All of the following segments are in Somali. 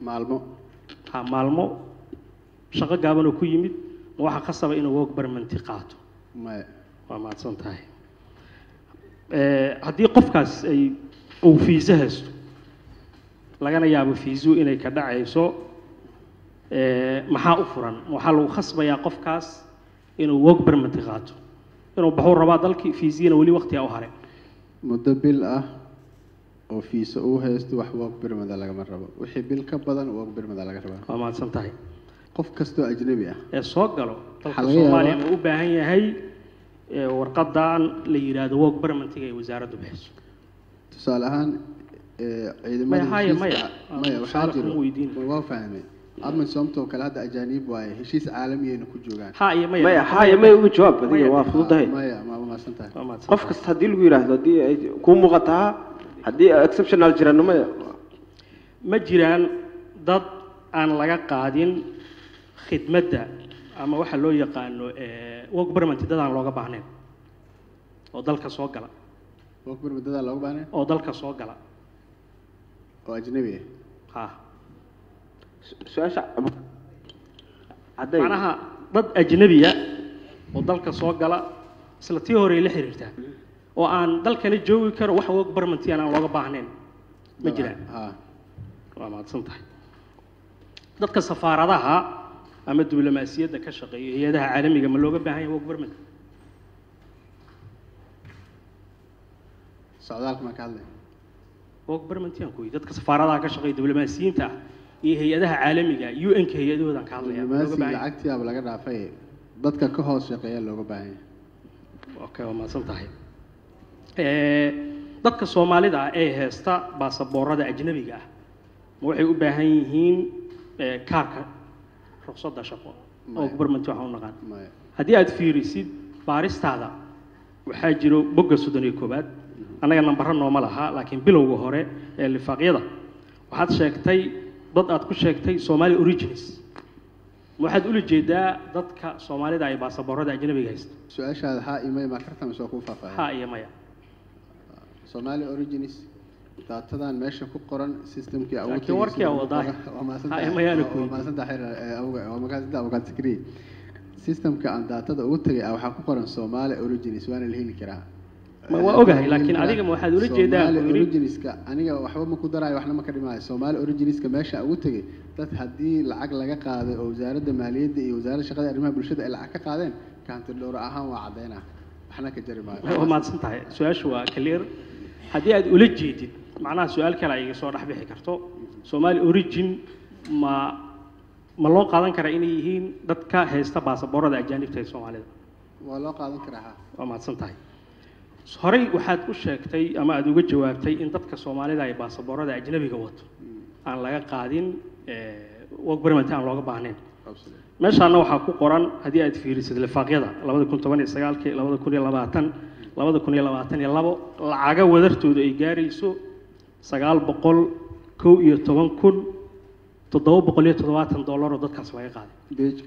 maalmo ha maalmo shaqo gaaban oo ku yimid ma waxaa khasaba inuu work permanti qaato maya waa mahadsan tahay Eh, haddii qofkaas ay uu fiise haysto lagana yaabo fiisuhu inay ka dhacayso eh, maxaa u furan waxaa lagu khasbayaa qofkaas inuu work permit qaato inuu baxuu rabaa dalkii fiisiyana weli waqtiga u haray muddo bil ah oo fiisa uu haysto wax work permit lagama rabo wixii bil ka badan work permit laga rabaa waa mahadsan tahay qof kastoo ajnabi ah ee soo galo dalka Waxaa laga yaabaa- soomaaliya ma u baahan yahay eh, warqadan la yidhaahdo work permitiga ay wasaaraddu bixiso tusaale ahaan ee, ciidamada Maya, haya, heshiiska maya. ca- maya waxaa Tusaale jiro kuma weydiin. waa fahmay admin somtoo kale hadda ajaaniib waaye heshiis caalamiyayna ku joogaan ha iyo maya maya haya maya uga jawaab adiga Maya. waa fududahay maya ma umaasan tahay waa mahadsan qof tahay. kasta haddii lagu yidhaahdo haddii ay kuu muuqataa haddii exceptional jiraan maya ma jiraan dad aan laga qaadin khidmadda ama waxa loo yaqaano eh, work permit dad aan looga baahnayn oo dalka soo gala work permit dadaa looga baahnay oo dalka soo gala oo ajnabi ah ha su-aasha hadday macnaha dad ajnabiya oo dalka soo gala isla tii hore la xiriirtaa oo aan dalkana joogi karo wax work permit aan looga baahnayn ma jiraan ha waa mahadsan tahay dadka safaaradaha ama diblomaasiyadda ka shaqeeya hay-adaha caalamiga ma looga baahan yahay work permit socdaalka maan ka hadlay work permit yaan kuyi dadka safaaradaha ka shaqeeya diblomaasiyiinta ah iyo hay-adaha caalamiga un-ka hay-adahoodan ka hadlaya ma looga diblomaasiga baahan yahay lacagtiyaaba laga dhaafay dadka ka hoos shaqeeya looga baahan yahay okay waa mahadsan tahay Eh, dadka soomaalida ah ee haysta baasaboorada ajnabiga ah ma waxay u baahan yihiin eh, kaarka ruqsadda shaqo Maya. work permit waxaan u naqaan maya haddii aad fiirisid baaristaada waxaa jiro bogga soddon iyo koowaad annaga nambaro nooma laha laakiin bilowga hore ee lifaaqyada waxaad sheegtay dad aad ku sheegtay somali origins ma waxaad ula jeedaa dadka soomaalida ay baasaboorada ajnabiga haysta su-aashaada haa imay maa karta mise waa kuu faahfaahin ha iyo maya Somali origins daatadan meesha ku qoran systemkii awood Laakiin warkii aa wadaa. Ha, imayaana ku weydiin systemka aan daatada ugu tagay ah waxaa ku qoran Somali origins waana la heli karaa Ma- waa ogahay, laakiin adiga ma waxaad ula jeedaa Somali ku yidhi? originska aniga waxba ma ku daraayo waxna ma ka dhimaayo Somali originska meesha ugu tagay dad haddii lacag laga qaaday oo wasaaradda maaliyadda iyo wasaaradda shaqada iyo arrimaha bulshada ay lacag ka qaadeen kaanti dhowr ahaan waa caddeynaa waxna ka jari maayo waa mahadsan tahay su-aashu waa clear haddii aad ula jeedid macnaha su-aal kale ay iga soo dhex bixi karto somali origin ma ma loo qaadan karaa inay yihiin dadka haysta baasaboorada ajaanibta ee soomaalida waa loo qaadan karaa ha waa mahadsan tahay horey waxaad u sheegtay ama aad uga jawaabtay in dadka soomaalida ay baasaboorada ajnabiga wato aan laga qaadin work permit aan looga baahnayn Absolutely. meeshaana waxaa ku qoran haddii aad fiirisid lifaaqyada labada kun toban iyo sagaalkii labada kun iyo labaatan labada kun iyo labaatan iyo labo lacaga wadartooda ay gaarayso sagaal boqol kow iyo toban kun toddoba boqol iyo toddobaatan dollar oo dadkaas laga qaaday Page-ka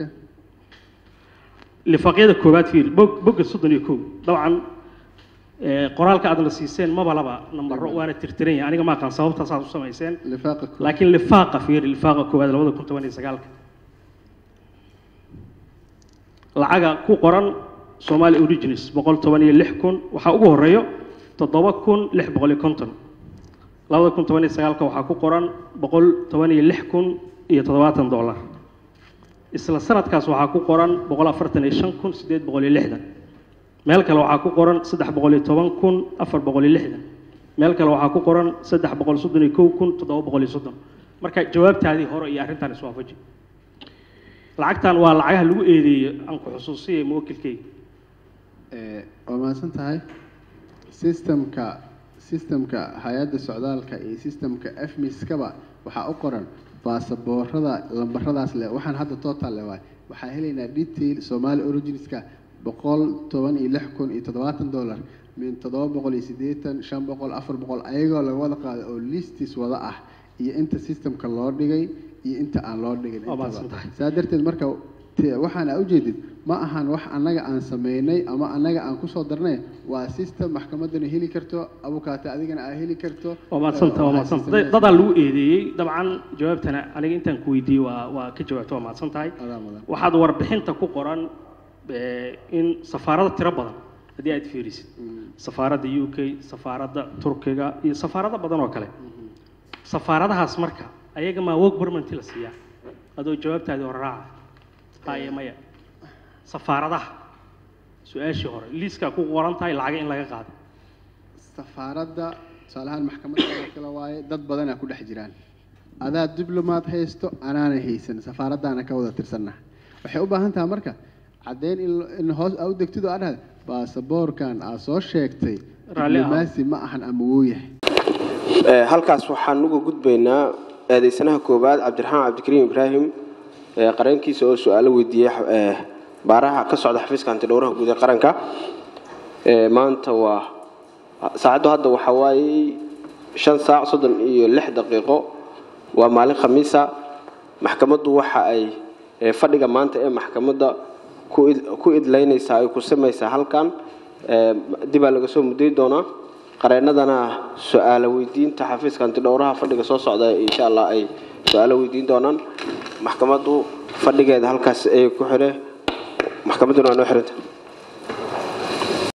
lifaaqyada koowaad fiiri bog bogga soddon iyo kow dabcan eh, qoraalka aad la siiseen maba laba nambaro waana tirtiran yahay aniga ma aqaan sababtaas aad u samayseen lifaaqa koowaad. laakiin lifaaqa fiiri lifaaqa koowaad labada kun toban iyo sagaalka lacaga ku qoran somali origins boqol toban iyo lix kun waxaa ugu horeeyo toddoba kun lix boqol iyo konton labada kun toban iyo sagaalka waxaa ku qoran boqol toban iyo lix kun iyo toddobaatan dollar isla sanadkaas waxaa ku qoran boqol afartan iyo shan kun siddeed boqol iyo lixdan meel kale waxaa ku qoran saddex boqol iyo toban kun afar boqol iyo lixdan meel kale waxaa ku qoran saddex boqol soddon iyo kow kun toddoba boqol iyo soddon marka jawaabtaadii hore iyo arrintan iswaafaji lacagtan waa lacagaha lagu eedeeyo aan ku xusuusiyay muwakilkeyga Ee, waa mahadsan tahay systemka systemka hay-adda socdaalka iyo systemka fmiskaba waxaa u qoran baasaboorada lambaradaas leh waxaan hadda total leh waay waxaa helaynaa detail somali originska boqol toban iyo lix kun iyo toddobaatan dollar min toddoba boqol iyo siddeetan shan boqol afar boqol ayagoo laga wada qaaday oo listis wada ah iyo inta systemka loo dhigay iyo inta aan loo dhigin Waa intaba. mahadsan tahay. saa darteed marka te- waxaan aa ujeedid ma ahan wax annaga aan sameynay ama annaga aan kusoo darnay waa system maxkamaddana heli karto abukaate adigana aa heli karto waa mahadsanta waa Waxaa mahadsanta system- dadaa lagu eedeeyey dabcan jawaabtana aniga intaan ku weydiiyey waa waa ka jawaabta waa mahadsan tahay Adaa mudan. waxaad warbixinta ku qoran eh, in safaarada tiro badan haddii aad fiirisid safaaradda u k safaaradda turkiga iyo safaarado badan oo kale safaaradahaas marka ayaga maa work permit la siiyaa adoo jawaabtaadii hore raaca haye maya safaaradaha su-aashii hore liiskaa ku qoran tahay lacaga in laga qaado safaaradda tusaalahaan maxkamadda oo kale waaye dad badanaa ku dhex jiraan adaa diblomaad haysto anaana haysan safaaraddaana ka wada tirsanna waxay u baahan tahay marka caddeyn in in hoos aa u degtid oo aa dhahda baasaboorkan aa soo sheegtay Raalli ah. diblomaasi ma ahan ama wuu yahay Ee, halkaas waxaan uga gudbaynaa eedeysanaha koowaad cabdiraxmaan cabdikariim ibraahim ee qareenkiisa oo su-aalo weydiiyey ee, baaraha ka socda xafiiska antidhowraha guud ee qaranka Ee, maanta waa saacaddu hadda waxaa waaye shan saac soddon iyo lix daqiiqo waa maalin khamiisa maxkamaddu waxa ay ee, fadhiga maanta ee maxkamadda ku id- ku idlaynaysaa ay ku samaysaa halkan Ee, dibaa laga soo muday doonaa qareennadana su-aalo weydiinta xafiiska antidhowraha fadhiga soo socda insha allah ay su-aalo weydiin doonaan maxkamaddu fadhigeeda halkaas ay ku xire maxkamadduna waa noo xiranta